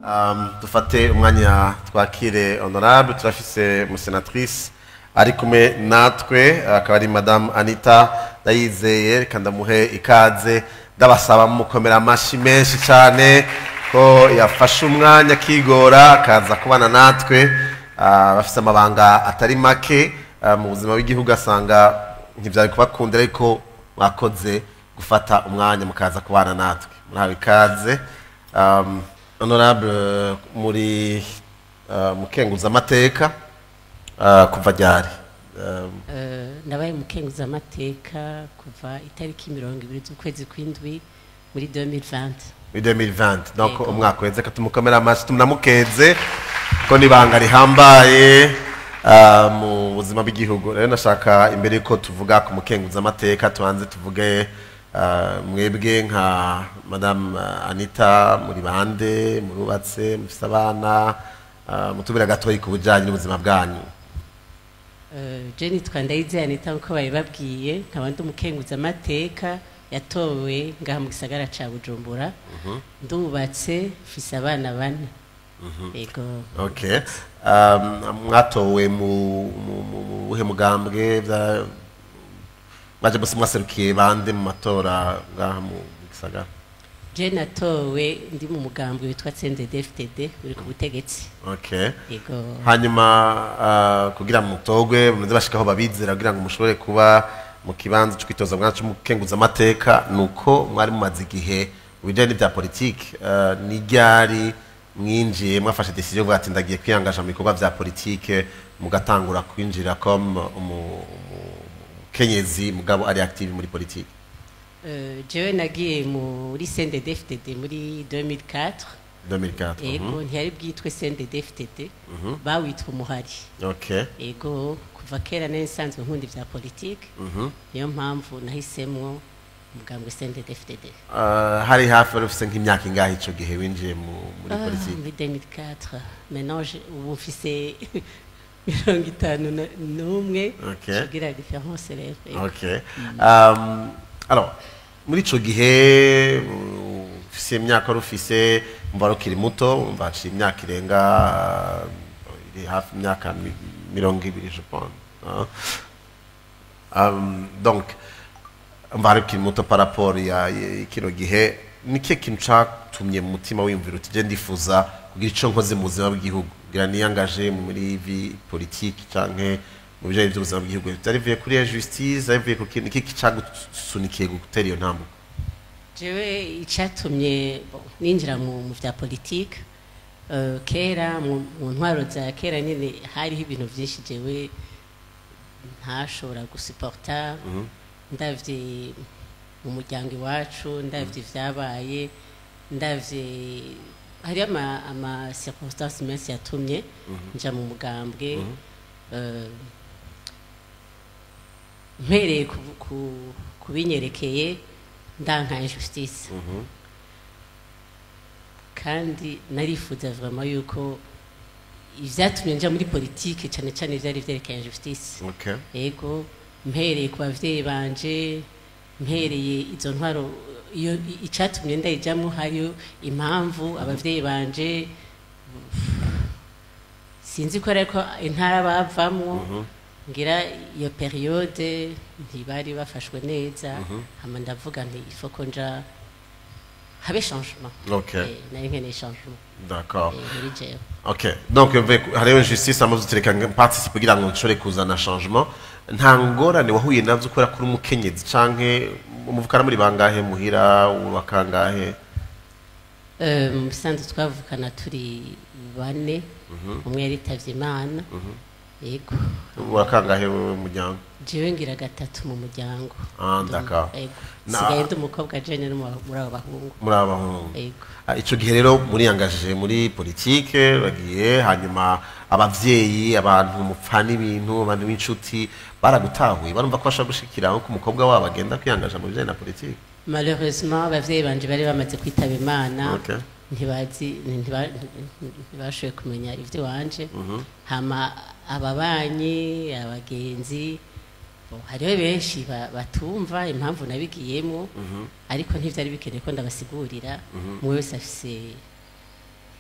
Um, dufate umwanya twakire honorable turafise umusenatrice ari kumwe natwe akaba ari madame anita ndayizeye reka ndamuhe ikaze ndabasaba mukomera amashyi menshi cyane ko yafashe umwanya akigora akaza kubana natwe Ah, bafise amabanga atari make ah, mu buzima bw'igihugu asanga ntibyari kubakundira ariko mwakoze gufata umwanya mukaza kubana natwe murahawe ikaze Um, honorable muri uh, mukenguzamateka uh, kuva ryari Um, Eh, nabaye umukenguzamateka kuva itariki mirongo ibiri z'ukwezi kw'indwi muri 2020 muri 2020 donc Yego. umwaka uheze ka tumukomera amashyi tumunamukeze ko nibanga rihambaye uh, mu buzima bw'igihugu rero nashaka imbere yuko tuvuga ku mukenguzamateka tubanze tuvuge uh, mwebwe nka madame uh, anita muri bande murubatse mufise abana uh, mutubira gatoyi ku bujanye n'ubuzima bwanyu Eh, je nitwa ndayizeye anita nkuko babibabwiye nkaba ndi umukenguzamateka yatowe ngaha mu gisagara ca bujumbura ndubatse mfise abana bane yego okay um, mwatowe mu mu- mu- mu buhe mugambwe bya mwaje bose mwaserukiye bande mu matora ngaha mu gisagara je natowe ndi mu mugambwe witwa CNDD-FDD uri ku butegetsi okay yego hanyuma uh, kugira ngo mutogwe muze bashikaho babizera kugira ngo mushobore kuba mu kibanza cyo kwitoza mwacu mukenguza amateka nuko mwari mumaze igihe mu bijanye n'ibya politiki uh, ni ryari mwinjiye mwafashe decision vuga ati ndagiye kwiyangaja mu bikorwa vya politike mugatangura kwinjira comme umu- umu- umukenyezi mugabo ari active muri politiki Eh, jewe nagiye muri CNDD-FDD muri 2004 2004 yego mhm. ntiyari bwitwe CNDD-FDD bawitwa umuhari okay ego kuva kera nari nsanzwe nkunda ibya politiki niyo mpamvu nahisemwo umugambwe CNDD-FDD uh, hari hafi wari ufise nk'imyaka ingahe ico gihe winjiye mu- muri Ah, politiki muri 2004 maintenant je- ubu mfise mirongo itanu na- n'umwe Okay. tugira différence rero yego. Okay. Um, alors, muri ico gihe uh, ufise imyaka wari ufise umva wari ukiri muto umva haciye imyaka irenga uh, iri hafi imyaka mi- mirongo ibiri je pense uh. um, donc umva wari ukiri muto par rapport ya ya- kino gihe ni kihe kintu catumye mu mutima wiyumvira uti je ndifuza kugira ico nkoze mu buzima bw'igihugu ngira niyangaje muri vi politiki canke mu bijanye by'ubuzima bw'igihugu byari bivuye kuri ya justice byari bivuye ku kintu iki cagusunikiye gutera iyo ntambwe jewe icyatumye bon, ninjira mu mu bya politiki eh, kera mu mu ntwaro za kera nyine hariho ibintu byinshi jewe ntashobora gusiporta ndavye mu muryango iwacu ndavye ibyabaye ndavye hariho ama, ama circonstance menshi yatumye nja mu mugambwe eh, mpereye ku, ku, ku binyerekeye ndanka injustice kandi narifuza vraiment yuko ivyatumye nja muri politike cyane cyane vyari vyerekeye injustice okay. ego mpereye ku bavyeyi banje mpereye izo ntwaro iyo i- icatumye ndayijamwo hariyo impamvu abavyeyi banje sinzi ko ariko intara bavamwo ngira iyo periode ntibari bafashwe neza hama ndavuga nti ifo ko nja habe changement Okay. Eh, nari nkeneye changement d'accord eh, muri jewe okay donc mve hariho injustice amaze utereka participe kugira ngo nshobore kuzana changement nta ngorane wahuye navyo kubera kuri umukenyezi canke umuvukana muri bangahe muhira wakangahe Eh, mu bisanzwe twavukana turi bane umwe yaritavye imana yego wakangahe mu muryango jewe ngira gatatu mu muryango Ah, d'accord. Yego. Na- sigaye ndi umukobwa jene no mu- muri abo bahungu muri aba bahungu yego Ah, ico gihe rero muriyangaje muri politike bagiye hanyuma abavyeyi abantu mupfana ibintu abantu b'inshuti baragutahuye barumva ko bashobora gushikira nko umukobwa wabo agenda kwiyangaja mu bijanye na politike malheureusement abavyeyi banje bari bamaze kwitaba imana Okay. ntibazi ntiba- ntibashoboye kumenya ivyo wanje hama ababanyi abagenzi bo, hariho benshi ba- batumva impamvu nabigiyemo ariko ntivyari bikeneye ko ndabasigurira umwe wese afise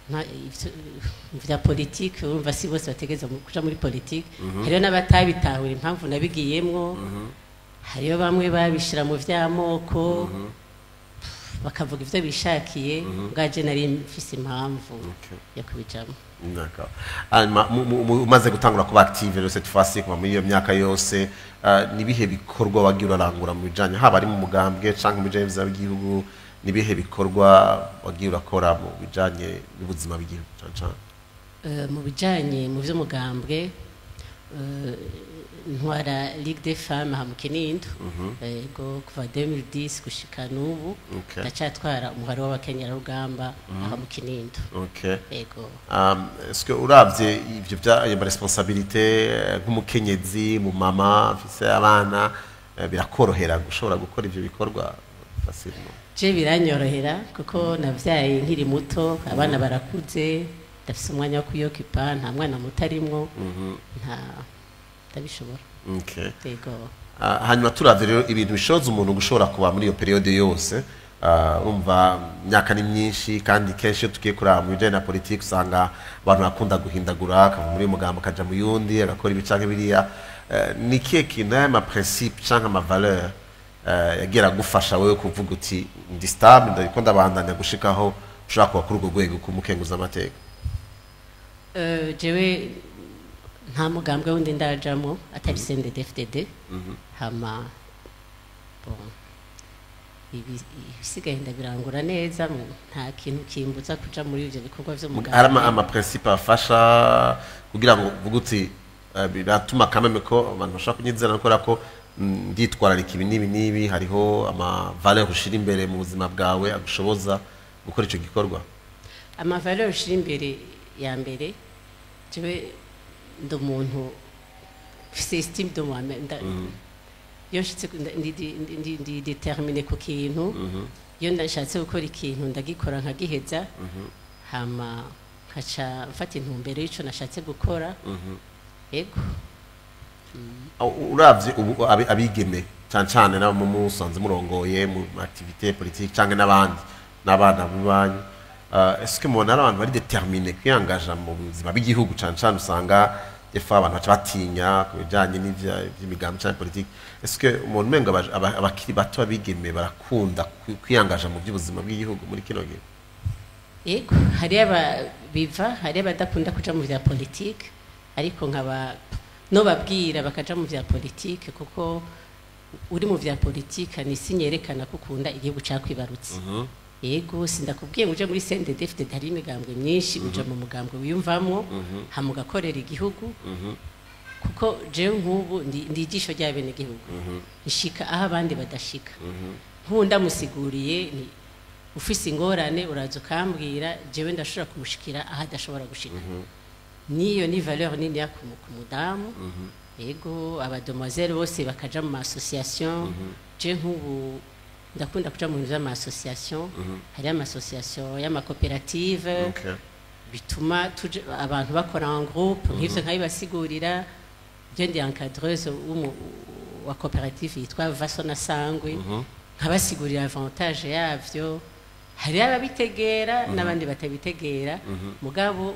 nta- ivyo- vya politike urumva si bose bategeza mu- kuja muri politike hariho n'abatabitahura impamvu nabigiyemwo hariho bamwe babishira mu vy'amoko bakavuga ivyo bishakiye bwaje nari mfise impamvu Okay. yo kubijamo D'accord. hanyuma mu- mu- mu- umaze gutangura kuba active rero cette fois ci kuva muri iyo myaka yose ah, ni ibihe bikorwa wagiye urarangura mu bijanye haba ari mu mugambwe canke mu bijanye n'ubuzima bw'igihugu ni ibihe bikorwa wagiye urakora mu bijanye n'ubuzima bw'igihugu cane cane Euh, mu bijanye mu vy'umugambwe euh, ntwara ligue des femmes aha mu kinindo ego kuva 2010 gushika n'ubu Okay. ndacatwara umuhari w'abakenyerarugamba aha mu kinindo okay ego Um, est-ce que uravye ivyo vya ayo responsabilité nk'umukenyezi mu mama afise abana eh, birakorohera gushobora gukora ivyo bikorwa facilement je biranyorohera kuko navyaye nkiri muto abana barakuze ndafise umwanya wo kuyokipa nta mwana muto arimwo nta ndabishobora okay ego Ah, hanyuma turavye rero ibintu bishoboza umuntu gushobora kuba muri iyo periode yose ah, urumva imyaka ni myinshi kandi kenshi iyo tugiye kuraba mu bijanye na politiki usanga abantu bakunda guhindagura akava muri uyu mugambo akaja mu yundi agakora ibi canke biriya Eh, ni ikihe kintu aya maprincipe canke amavaleur eh, yagiye aragufasha wewe kuvuga uti ndi stable ndariko ndabandanya gushikaho ushobora kuba kuri urwo rwego kumukenguza amateka Euh, jewe nta mugambwe wundi ndajamo atari CNDD-FDD hama bon ibi- ibisigaye ndabirangura neza mu- nta kintu kimbuza kuja muri ivyo bikorwa hari ama- vy'umugambwe amaprincipe afasha kugira ngo uvuge uti eh, biratuma kameme ko abantu bashobora kunyizera kubera ko mm, nditwararika ibi n'ibi n'ibi hariho amavaleur ushira imbere mu buzima bwawe agushoboza gukora ico gikorwa amavaleur ushira imbere ya mbere jewe ndi umuntu mfise estime de moi-même nda- iyo nshitse ku- nda- ndi- ndi- ndi- ndi- ndi determine ku kintu iyo ndashatse gukora ikintu ndagikora nkagiheza hama nkaca mfata intumbero y'ico nashatse gukora ego U- uravye ubu abi- abigeme cyane cyane nabo mu musanze murongoye mu activité politique canke n'abandi n'abana bibanyu uh, est-ce que mubona ari abantu bari determine kwiyangaja mu buzima bw'igihugu cyane cyane usanga defa abantu baca batinya ku bijanye n'ivya- vy'imigambi canke politique est-ce que umuntu umengo aba- aba- abakiri bato abigeme barakunda kwi- kwiyangaja mu by'ubuzima bw'igihugu muri kino gihe ego hariyo biva hariyo abadakunda kuja mu vya politike ariko nkaba nobabwira bakaja mu vya politike kuko uri mu vya politike ni isi nyerekana ko ukunda igihugu cakwibarutse ego sindakubwiye ngo uje muri CNDD-FDD hari imigambwe myinshi uja mu mugambwe wiyumvamwo hama ugakorera igihugu kuko jewe nk'ubu ndi ndi ijisho ry'abenegihugu nshika aho abandi badashika nk'ubu ndamusiguriye ni ufise ingorane uraza ukambwira jewe ndashobora kumushikira aho adashobora gushika niyo ni valeur nini ya ku ku mudamu ego abademoiselle bose bakaja mu association je nk'ubu ndakunda kuja mu bintu vy'ama-association hariyo ama-association y'amakoperative okay. bituma tuje abantu bakora en groupe nk'ivyo nkabibasigurira je ndi encadreuse w'umu- wa koperative yitwa vasona sangwe nkabasigurira avantage yavyo hariho ababitegera n'abandi batabitegera mugabo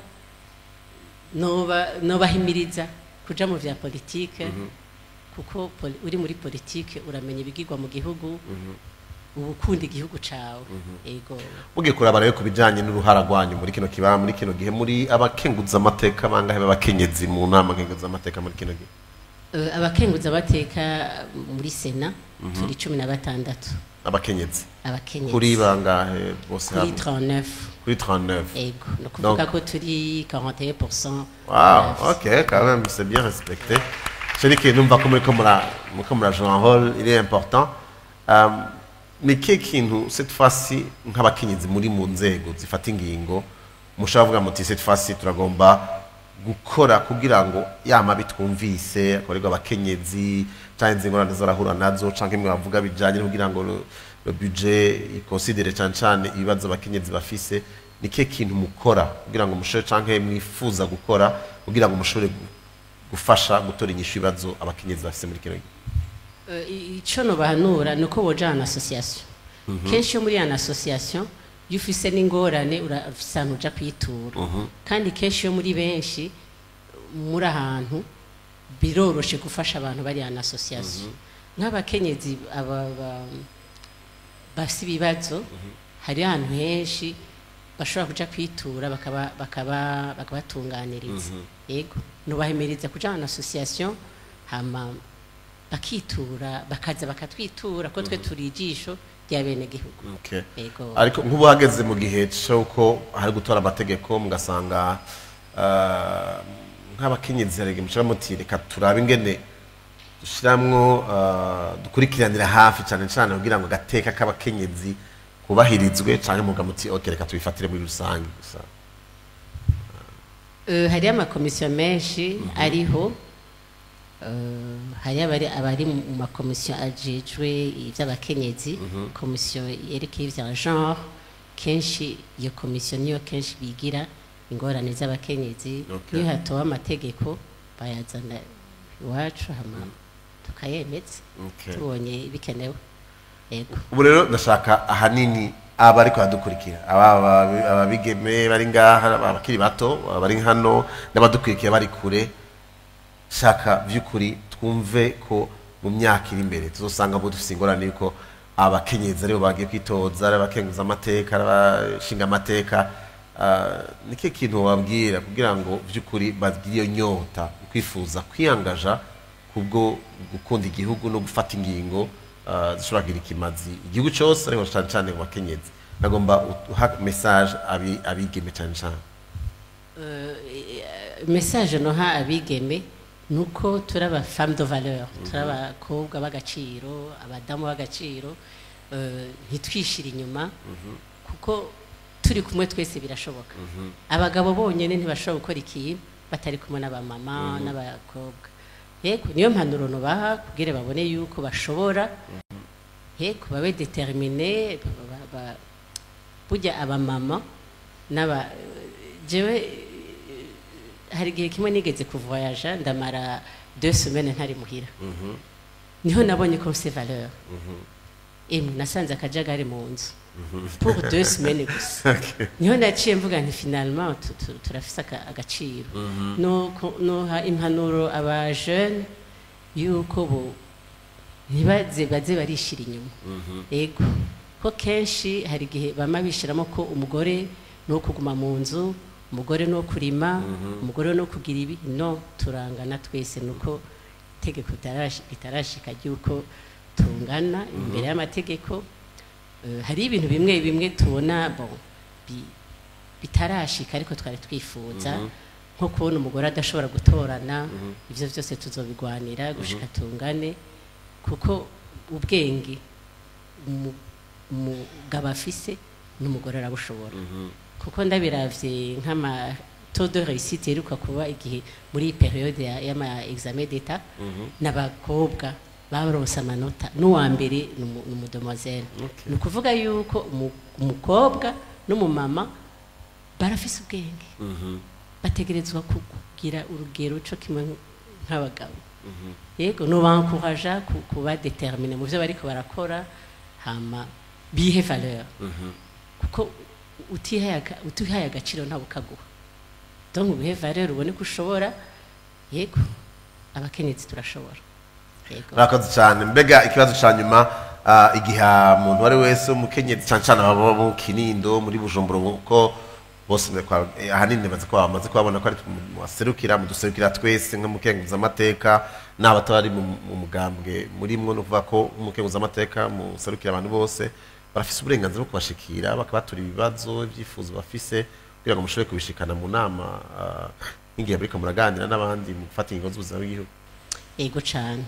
noba nobahimiriza kuja mu vya politike kuko poli- uri muri politike uramenya ibigirwa mu gihugu uba ukunda igihugu cawe ego mugiye kuraba rero ku bijanye n'uruhara rwanyu muri kino kiba muri kino gihe muri abakenguza amateka bangahe b'abakenyezi mu nama nkenguza amateka muri kino gihe Eh, abakenguza amateka muri sena turi cumi na batandatu abakenyezi abakenyezi kuri bangahe bose kuri hamwe 39 kuri 39 ego ni ukuvuga Donc- ko turi 41 wow ok quand même c'est bien respecté je dis que numva ko muriko mura muriko mura jouer un rôle il est important um, ni kihe kintu cette fois-ci nk'abakenyezi muri mu nzego zifata ingingo mushobora kuvuga muti cette fois-ci turagomba gukora kugira ngo yama bitwumvise akorerwa abakenyezi canke inzingo nande zarahura nazo canke imwe bavuga bijanye no kugira ngo le, le budget iconsidere cane cane ibibazo abakenyezi bafise ni kihe kintu mukora kugira ngo mushobore canke mwifuza gukora kugira ngo mushobore gu- gufasha gutora inyishu ibibazo abakenyezi bafise muri kino gihe ico nobahanura ni uko boja en association kenshi iyo muri en association iyo ufise n'ingorane ura- ufise ahantu uja kwitura kandi kenshi iyo muri benshi muri ahantu biroroshe gufasha abantu bari en association nk'abakenyezi aba ba- bafise ibibazo hari ahantu henshi bashobora kuja kwitura bakaba bakaba bakabatunganiriza yego nubahimiriza kuja en association hama bakitura bakaza bakatwitura ko twe turi ijisho rya bene gihugu Okay. yego ariko nk'ubu hageze mu gihe cy'uko hari gutora amategeko mugasanga ah, nk'abakenyezi harege mushira muti reka turabe ingene dushiramwo ah, dukurikiranira hafi cyane cyane kugira ngo agateka k'abakenyezi kubahirizwe cyane muga muti okay reka tubifatire muri rusange gusa Euh, hariyo amakomisiyo menshi ariho Euh, hariyo abari abari mu makomisiyo ajejwe iby'abakenyezi komisiyo yerekeye ibya genre kenshi iyo komisiyo niyo kenshi bigira ingorane z'abakenyezi Okay. iyo hatowe amategeko bayazana iwacu hama tukayemeza Okay. tubonye bikenewe yego ubu rero ndashaka ahanini aba ariko baradukurikira aba aba- ababigeme bari ngaha abakiri bato bari hano n'abadukurikira bari kure shaka by'ukuri twumve ko mu myaka iri imbere tuzosanga bo dufite ingorane yuko abakenyezi aribo bagiye kwitoza ari abakenguza amateka ari abashinga amateka Ah, ni ke kintu wabwira kugira ngo by'ukuri bagire iyo nyota kwifuza kwiyangaja kubwo gukunda igihugu no gufata ingingo ah, zishobora kugira ikimazi igihugu cyose ariko cyane cyane mu bakenyezi nagomba uha message abi- abigeme cyane cyane message noha abigeme nuko turi aba femme de valeur turi abakobwa b'agaciro abadamu b'agaciro eh, ntitwishire inyuma kuko turi kumwe twese birashoboka abagabo bonyine ntibashobora gukora ikintu batari kumwe n'abamama n'abakobwa yego niyo mpanuro nubaha kugira babone yuko bashobora yego babe determine ba- ba- ba- burya abamama n'aba jewe hari igihe kimwe nigeze kuvoyaja ndamara deux semaines ntari muhira niho nabonye ko mfise valeur emwe nasanze akajagari mu nzu pour deux semaines gusa niho naciye mvuga nti finalement tu- tu- turafise aka- agaciro Nuko- noha impanuro aba jeune yuko bo ntibaze baze barishira inyuma yego ko kenshi hari igihe bama bishiramo ko umugore ni uwo kuguma mu nzu umugore ni uwo kurima umugore ni uwo kugira ibi no turangana twese nuko itegeko ritarashi- ritarashika ry'uko tungana imbere y'amategeko Eh, hari ibintu bimwe bimwe tubona bon bi- bitarashika ariko twari twifuza nko kubona umugore adashobora gutorana ibyo byose tuzobigwanira gushika tungane kuko ubwenge umu- umugabo afise n'umugore arabushobora kuko ndabiravye nk'ama taux de réussite iheruka kuba igihe muri iyi periode ya- y'ama examen d'etat n'abakobwa baronse amanota n'uwa mbere ni umu- ni umudemoiselle Okay. ni ukuvuga yuko umu- umukobwa n'umumama barafise ubwenge bategerezwa ku- kugira urugero co kimwe nk'abagabo yego nubankuraja kuba determine mu byo bariko barakora hama bihe valeur kuko utihaye aga- utihaye agaciro ntawe ukaguha donc ubihe valeur ubone ko ushobora yego abakenyezi turashobora yego murakoze cyane mbega ikibazo cya nyuma ah, igihe umuntu uwo ari wese umukenyezi cyane cyane ababa mu kinindo muri bujumbura kuko bose ni kwa- eh, ahanini bazi ko bamaze kubabona ko ari mu baserukira mu duserukira twese nk'umukenguzamateka n'abatari mu mu mugambwe murimwo ni ukuvuga ko umukenguzamateka muserukira abantu bose barafise uburenganzira bwo kubashikira bakabatura ibibazo ibyifuzo bafise kugira ngo mushobore kubishikana mu nama ah, nk'igihe muriko muraganira n'abandi mu gufata ingingo z'ubuzima bw'igihugu yego cyane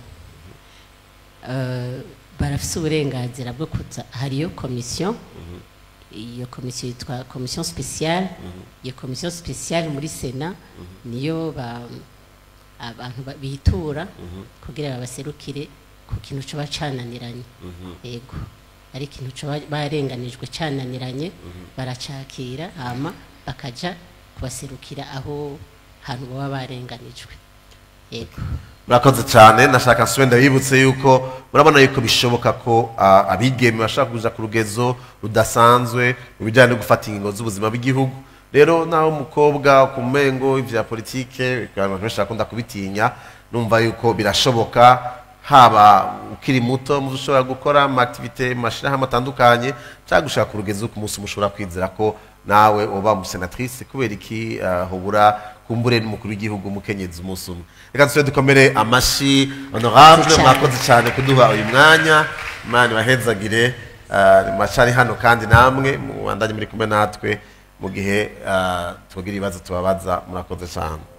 Eh, barafise uburenganzira bwo kuza hariyo komisiyo iyo komisiyo yitwa komisiyo spéciale iyo komisiyo spéciale muri sena niyo ba- abantu ba- bitura kugira babaserukire ku kintu coba cananiranye yego ari ikintu coba barenganijwe cananiranye baracakira hama bakaja kubaserukira aho hantu baba barenganijwe yego murakoze cyane nashaka nsubire ndabibutse yuko murabona yuko bishoboka ko ah, abigeme bashaka kuja ku rugezo rudasanzwe mu bijyanye no gufata ingingo z'ubuzima bw'igihugu rero naho umukobwa ku mengo ivya politike abantu benshi bakunda kubitinya numva yuko birashoboka haba ukiri muto mu ushobora gukora ama activite mu mashirahamwe atandukanye cyangwa gushaka ku rugezo ku munsi mushobora kwizera ko nawe uba umusenatrice kubera iki ah, hubura kumbure n'umukuru w'igihugu umukenyezi umunsi umwe reka dusubire dukomere amashi honorable Cyane. mwakoze cyane kuduha uyu mwanya imana ibahezagire ah, macari hano kandi namwe mubandanye muri kumwe natwe mu gihe ah, tugira ibibazo tubabaza murakoze cyane